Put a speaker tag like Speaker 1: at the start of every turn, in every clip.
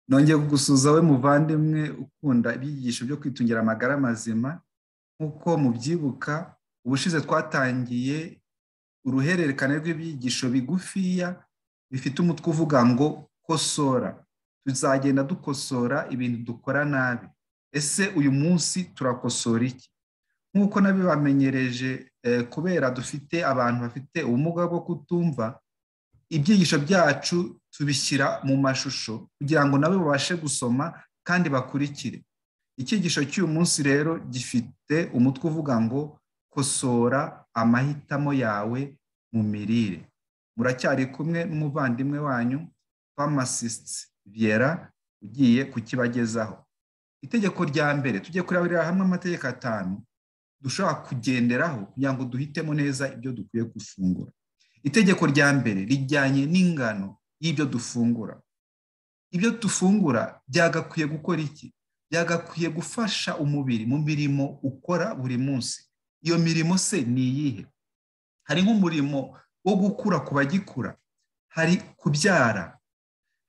Speaker 1: nongeye kugusuhuza we muvandimwe ukunda ibyigisho byo kwitungira amagara mazima nk'uko mubyibuka ubushize twatangiye uruhererekane rw'ibyigisho bigufiya bifite umutwe uvuga ngo kosora tuzagenda dukosora ibintu dukora nabi ese uyu munsi turakosora iki nk'uko nabibamenyereje kubera dufite abantu bafite ubumuga bwo kutumva ibyigisho byacu tubishyira mu mashusho kugira ngo nabo babashe gusoma kandi bakurikire icyigisho cy'uyu munsi rero gifite umutwe uvuga ngo kosora amahitamo yawe mu mirire muracyari kumwe n'umuvandimwe wanyu famasisiti byera ugiye kukibagezaho itegeko rya mbere tujye kurabira hamwe amategeko atanu dushobora kugenderaho kugira ngo duhitemo neza ibyo dukwiye gufungura itegeko rya mbere rijyanye n'ingano y'ibyo dufungura ibyo dufungura byagakwiye gukora iki byagakwiye gufasha umubiri mu mirimo ukora buri munsi iyo mirimo se ni iyihe hari nk'umurimo wo gukura ku bagikura hari kubyara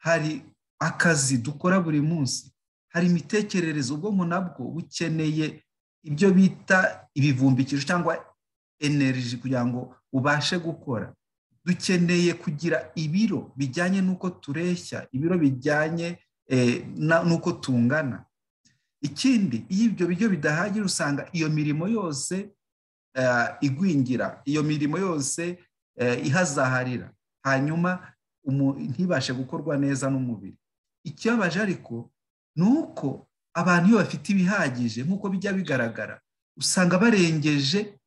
Speaker 1: hari akazi dukora buri munsi hari imitekerereze ubwonko nabwo bukeneye ibyo bita ibivumbikisho cyangwa eneriji kugira ngo ubashe gukora dukeneye kugira ibiro bijyanye n'uko tureshya ibiro bijyanye n'uko tungana ikindi iyo ibyo biryo bidahagije usanga iyo mirimo yose igwingira iyo mirimo yose ihazaharira hanyuma ntibashe gukorwa neza n'umubiri ikibabaje ariko ni uko abantu iyo bafite ibihagije nk'uko bijya bigaragara usanga barengeje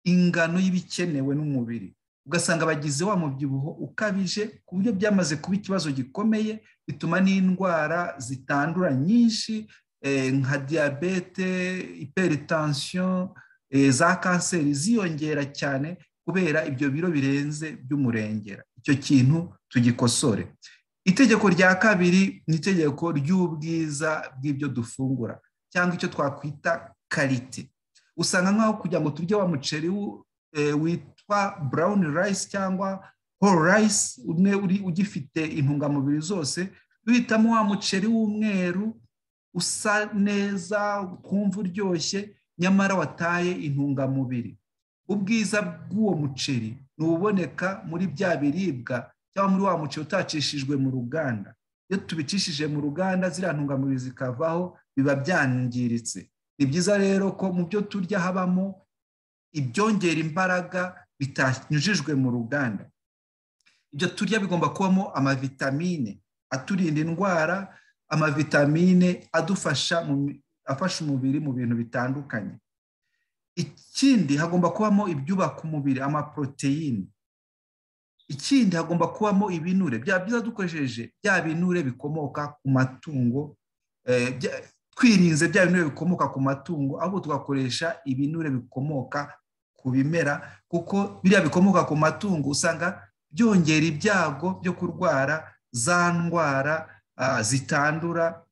Speaker 1: ingano y'ibikenewe n'umubiri ugasanga bagize wa mubyibuho ukabije ku buryo byamaze kuba ikibazo gikomeye bituma n'indwara zitandura nyinshi nka diyabete iperitansiyo za kanseri ziyongera cyane kubera ibyo biro birenze by'umurengera icyo kintu tugikosore itegeko rya kabiri ni itegeko ry'ubwiza bw'ibyo dufungura cyangwa icyo twakwita karite usanga nk'aho kugira ngo turye wa muceri witwa burawuni rayisi cyangwa horo rayisi umwe ugifite intungamubiri zose duhitamo wa muceri w'umweru usa neza twumva uryoshye nyamara wataye intungamubiri ubwiza bw'uwo muceri ni uboneka muri bya biribwa cyangwa muri wa muceri utacishijwe mu ruganda iyo tubicishije mu ruganda ziriya ntungamubiri zikavaho biba byangiritse ni byiza rero ko mu byo turya habamo ibyongera imbaraga bitanyujijwe mu ruganda ibyo turya bigomba kubamo amavitamine aturinda indwara amavitamine adufasha afasha umubiri mu bintu bitandukanye ikindi hagomba kubamo ibyubaka umubiri amaporoteyine ikindi hagomba kubamo ibinure byaba byiza dukoresheje bya binure bikomoka ku matungo twirinze bya binure bikomoka ku matungo ahubwo tugakoresha ibinure bikomoka ku bimera kuko biriya bikomoka ku matungo usanga byongera ibyago byo kurwara za ndwara zitandura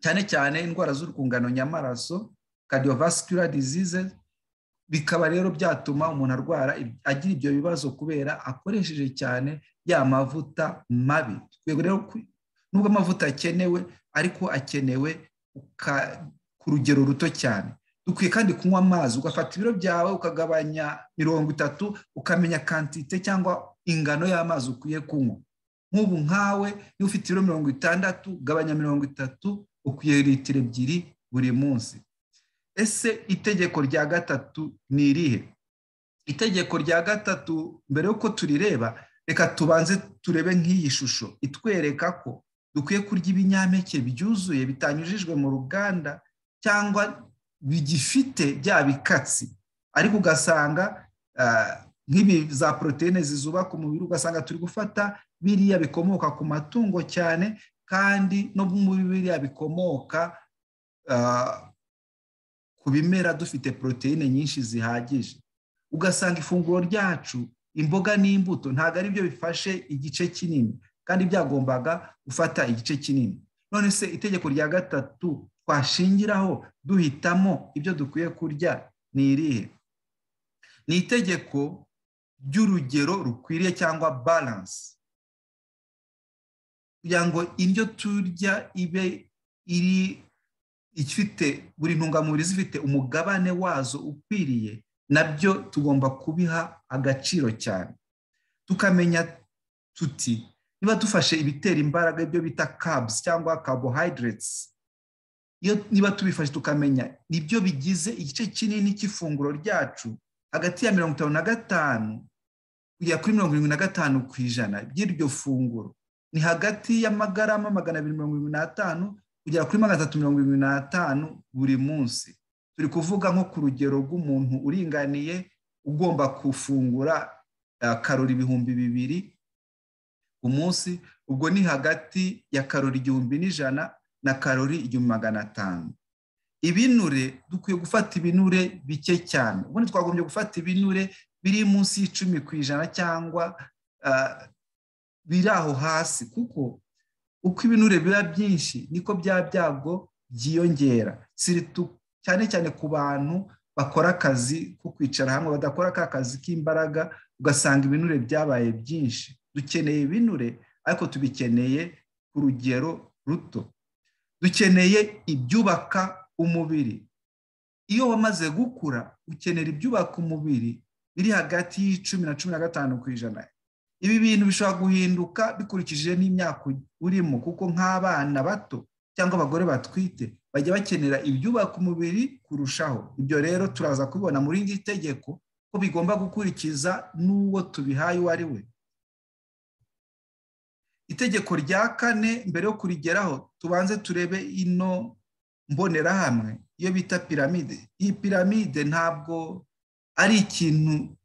Speaker 1: cyane cyane indwara z'urwungano nyamaraso cardiovascular disease bikaba rero byatuma umuntu arwara agira ibyo bibazo kubera akoresheje cyane ya mavuta mabi nubwo amavuta akenewe ariko akenewe ku rugero ruto cyane dukwiye kandi kunywa amazi ugafata ibiro byawe ukagabanya mirongo itatu ukamenya kantite cyangwa ingano y'amazi ukwiye kunywa nk'ubu nkawe niba ufite ibiro mirongo itandatu gabanya mirongo itatu ukwiye litiro ebyiri buri munsi ese itegeko rya gatatu ni irihe itegeko rya gatatu mbere y'uko turireba reka tubanze turebe nk'iyi shusho itwereka ko dukwiye kurya ibinyampeke byuzuye bitanyujijwe mu ruganda cyangwa bigifite bya bikatsi ariko ugasanga nk'ibi za poroteyine zizubaka umubiri ugasanga turi gufata biriya bikomoka ku matungo cyane kandi no muri biriya bikomoka ku bimera dufite poroteyine nyinshi zihagije ugasanga ifunguro ryacu imboga n'imbuto ntabwo ari byo bifashe igice kinini kandi byagombaga gufata igice kinini none se itegeko rya gatatu twashingiraho duhitamo ibyo dukwiye kurya ni irihe ni itegeko ry'urugero rukwiriye cyangwa balansi kugira ngo indyo turya ibe iri ifite buri ntungamubiri zifite umugabane wazo ukwiriye nabyo tugomba kubiha agaciro cyane tukamenya tuti niba dufashe ibitera imbaraga ibyo bita kabuzi cyangwa carbohydrates niba tubifashe tukamenya nibyo bigize igice kinini cy'ifunguro ryacu hagati ya mirongo itanu na gatanu kugera kuri mirongo irindwi na gatanu ku ijana by'iryo funguro ni hagati y'amagarama magana abiri mirongo irindwi n'atanu kugera kuri magana atatu mirongo irindwi n'atanu buri munsi turi kuvuga nko ku rugero rw'umuntu uringaniye ugomba gufungura karori ibihumbi bibiri ku munsi ubwo ni hagati ya karori igihumbi n'ijana na karori igihumbi magana atanu ibinure dukwiye gufata ibinure bike cyane ubundi twagombye gufata ibinure biri munsi y'icumi ku ijana cyangwa biri aho hasi kuko uko ibinure biba byinshi niko bya byago byiyongera cyane cyane ku bantu bakora akazi ko kwicara hamwe badakora ka kazi k'imbaraga ugasanga ibinure byabaye byinshi dukeneye ibinure ariko tubikeneye ku rugero ruto dukeneye ibyubaka umubiri iyo wamaze gukura ukenera ibyubaka umubiri biri hagati y'icumi na cumi na gatanu ku ijana ibi bintu bishobora guhinduka bikurikije n'imyaka urimo kuko nk'abana bato cyangwa abagore batwite bajya bakenera ibyubaka umubiri kurushaho ibyo rero turaza kubibona muri iri tegeko ko bigomba gukurikiza n'uwo tubihaye uwo ari we itegeko rya kane mbere yo kurigeraho tubanze turebe ino mbonerahamwe iyo bita piramide iyi piramide ntabwo ari ikintu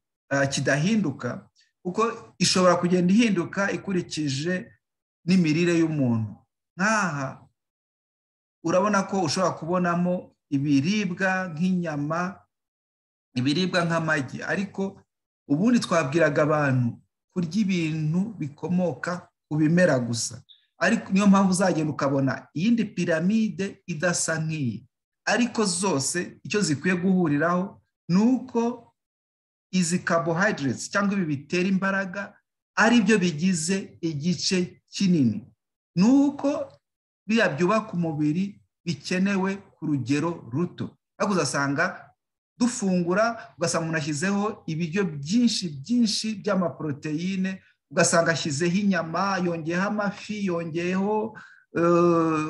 Speaker 1: kidahinduka kuko ishobora kugenda ihinduka ikurikije n'imirire y'umuntu nk'aha urabona ko ushobora kubonamo ibiribwa nk'inyama ibiribwa nk'amagi ariko ubundi twabwiraga abantu kurya ibintu bikomoka ku bimera gusa ariko niyo mpamvu uzagenda ukabona iyindi piramide idasa nk'iyi ariko zose icyo zikwiye guhuriraho ni uko izi carbohydrates cyangwa ibi bitera imbaraga ari byo bigize igice kinini ni uko biriya byubaka umubiri bikenewe ku rugero ruto ariko uzasanga dufungura ugasanga umuntu ashyizeho ibiryo byinshi byinshi by'amaporoteyine ugasanga ashyizeho inyama yongeyeho amafi yongeyeho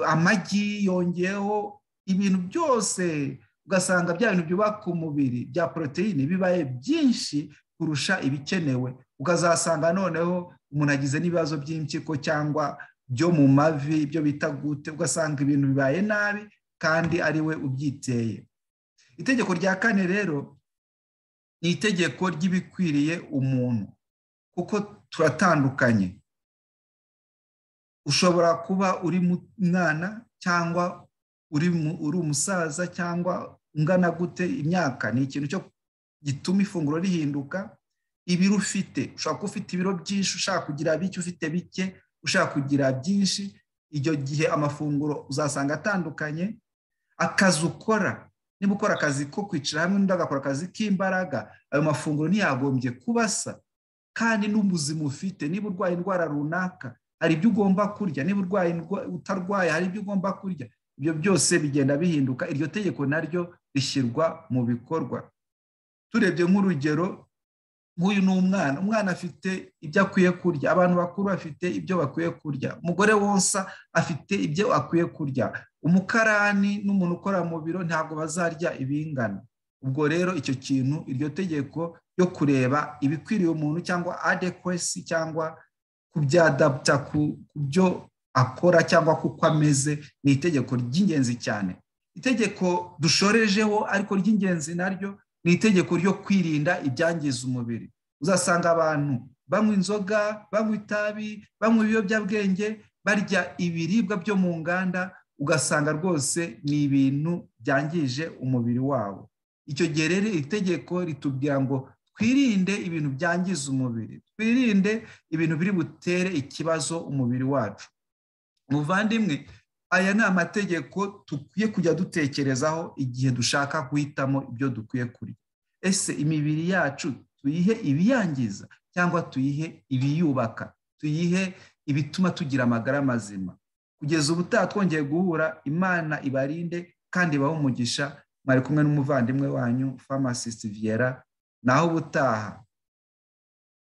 Speaker 1: amagi yongeyeho ibintu byose ugasanga bya bintu byubaka umubiri bya poroteyine bibaye byinshi kurusha ibikenewe ukazasanga noneho umuntu agize n'ibibazo by'impyiko cyangwa byo mu mavi ibyo bita gute ugasanga ibintu bibaye nabi kandi ari we ubyiteye itegeko rya kane rero ni itegeko ry'ibikwiriye umuntu kuko turatandukanye ushobora kuba uri mwana cyangwa uri umusaza cyangwa ungana gute imyaka ni ikintu cyo gituma ifunguro rihinduka ibiro ufite ushobaka ufite ibiro byinshi ushaka kugira bike ufite bike ushaka kugira byinshi icyo gihe amafunguro uzasanga atandukanye akazi ukora niba ukora akazi ko kwicara hamwe n'undi agakora akazi k'imbaraga ayo mafunguro ntiyagombye kubasa kandi n'ubuzima ufite niba urwaye indwara runaka hari ibyo ugomba kurya niba urwaye utarwaye hari ibyo ugomba kurya ibyo byose bigenda bihinduka iryo tegeko naryo rishyirwa mu bikorwa turebye nk'urugero nk'uyu ni umwana umwana afite ibyo akwiye kurya abantu bakuru bafite ibyo bakwiye kurya umugore wonsa afite ibyo akwiye kurya umukarani n'umuntu ukora mu biro ntabwo bazarya ibingana ubwo rero icyo kintu iryo tegeko yo kureba ibikwiriye umuntu cyangwa adekwesi cyangwa kubyadapta ku byo akora cyangwa kuko ameze ni itegeko ry'ingenzi cyane itegeko dushorejeho ariko ry'ingenzi naryo ni itegeko ryo kwirinda ibyangiza umubiri uzasanga abantu banywa inzoga banywa itabi banywa ibiyobyabwenge barya ibiribwa byo mu nganda ugasanga rwose ni ibintu byangije umubiri wabo icyo gihe rero iri tegeko ritubwira ngo twirinde ibintu byangiza umubiri twirinde ibintu biri butere ikibazo umubiri wacu muvandimwe aya ni amategeko dukwiye kujya dutekerezaho igihe dushaka guhitamo ibyo dukwiye kurya ese imibiri yacu tuyihe ibiyangiza cyangwa tuyihe ibiyubaka tuyihe ibituma tugira amagara mazima kugeza ubu twongeye guhura imana ibarinde kandi ibahe umugisha mwari kumwe n'umuvandimwe wanyu famasisiti viyera naho ubutaha